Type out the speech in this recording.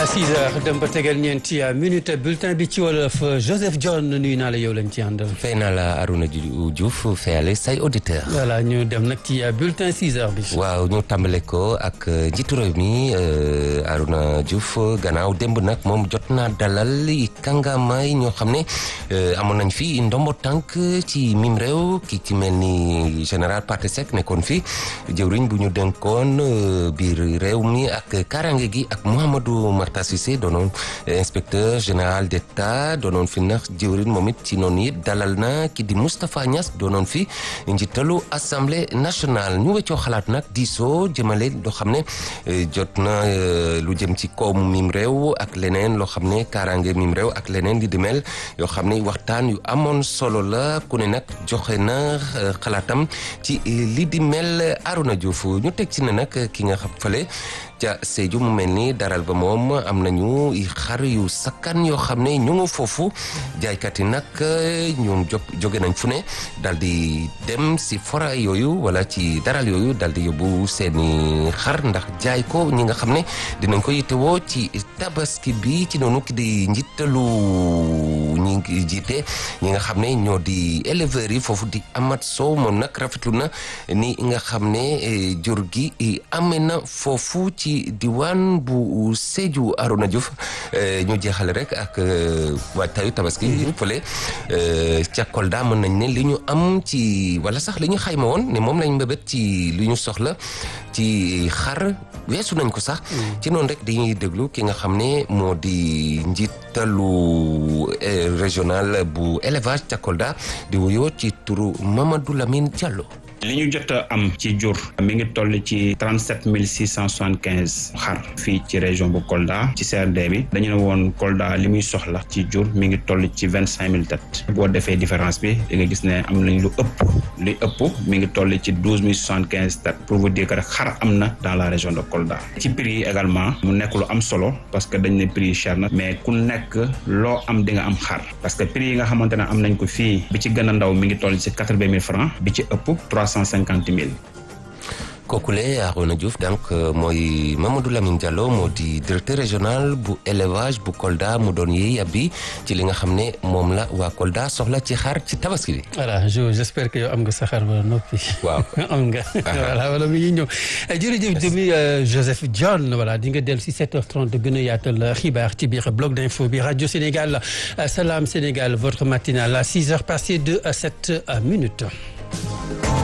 6 heures dem ba tegal ñeenti minute bulletin bi ci wolof Joseph John nuyu naa la yow lañ ci àndal. fay naa la Arouna Diouf fayale say auditeur voilà ñu dem nag ci bulletin 6 heures bi. waaw ñu tàmbale ko ak njiitu réew mi Arouna Diouf gannaaw démb nag moom jot naa dalal kàngamaay ñoo xam ne amoon nañ fi ndombo tànk ci mim réew ki ci mel ni général Pathé Seck nekkoon fi jëwriñ bu ñu dénkoon biir réew mi ak karange gi ak Mouhamadou Marta Cissé doonoon inspecteur général d'État doonoon fi nax jëwriñ moom it ci noonu it dalal na ki di Moustapha Niass doonoon fi njiitalu assemblée nationale ñu weccoo xalaat nag diisoo jëmale loo xam ne jot na lu jëm ci koom mim réew ak leneen loo xam ne kaaraange mim réew ak leneen li di mel yoo xam ne waxtaan yu amoon solo la ku ne nag joxe na xalaatam ci li di mel Arouna Diouf ñu teg ci ne nag ki nga xam fale ca Sédhiou mu mel ni daral ba moom am nañu xar yu sakkan yoo xam ne ñu ngi foofu jaaykat yi nag ñoom jóge nañ fu ne daal di dem si fora yooyu wala ci daral yooyu daal di yóbbu seeni xar ndax jaay ko ñi nga xam ne dinañ ko yittewoo ci tabaski bi ci noonu ki di njiitalu ñi ngi jiite ñi nga xam ne ñoo di éleveurs yi foofu di amat sow moom nag rafetlu na ni nga xam ne jur gi amee na foofu ci diwaan bu Sédhiou Arouna Diouf ñu jeexale rek ak waajtaayu tabaski fële ca Kolda mën nañ ne li ñu am ci wala sax li ñu xayma woon ne moom lañ mbébét ci li ñu soxla ci xar weesu nañ ko sax ci noonu rek dañuy déglu ki nga xam ne moo di njiitalu régional bu élevage ca Kolda di wuyoo ci turu Mamadou Lamine Diallo li ñu jot a am ci jur mi ngi toll ci trente sept mille six cent soixante quinze xar fii ci région bu Kolda ci CRD bi dañu ne woon Kolda li muy soxla ci jur mi ngi toll ci vingt cinq mille têtes boo defee différence bi di nga gis ne am nañ lu ëpp li ëpp mi ngi toll ci douze mille soixante quinze têtes pour vous dire que rek xar am na dans la région de Kolda ci prix yi également mu nekk lu am solo parce que dañ ne prix yi cher na mais ku nekk loo am di nga am xar parce que prix yi nga xamante ne am nañ ko fii bi ci gën a ndaw mi ngi toll ci quatre vingt mille francs bi ci ëpp cent cinquante mille kookule Arouna Diouf donc mooy Mamadou Lamine Diallo moo di directeur régional bu élevage bu Kolda mu doon yee yàbbi ci li nga xam ne moom la waa Kolda soxla ci xar ci tabaski bi. voilà je j'espère que yow am nga sa xar ba noppi. waaw am nga. voilà wala mi ngi ñëw jërëjëf jëmi Joseph John voilà di nga dellu si 7h30 gën a yaatal xibaar ci biir bloc d'info bi rajo Sénégal Salam Sénégal votre matinale à 6h passées de 7 minutes.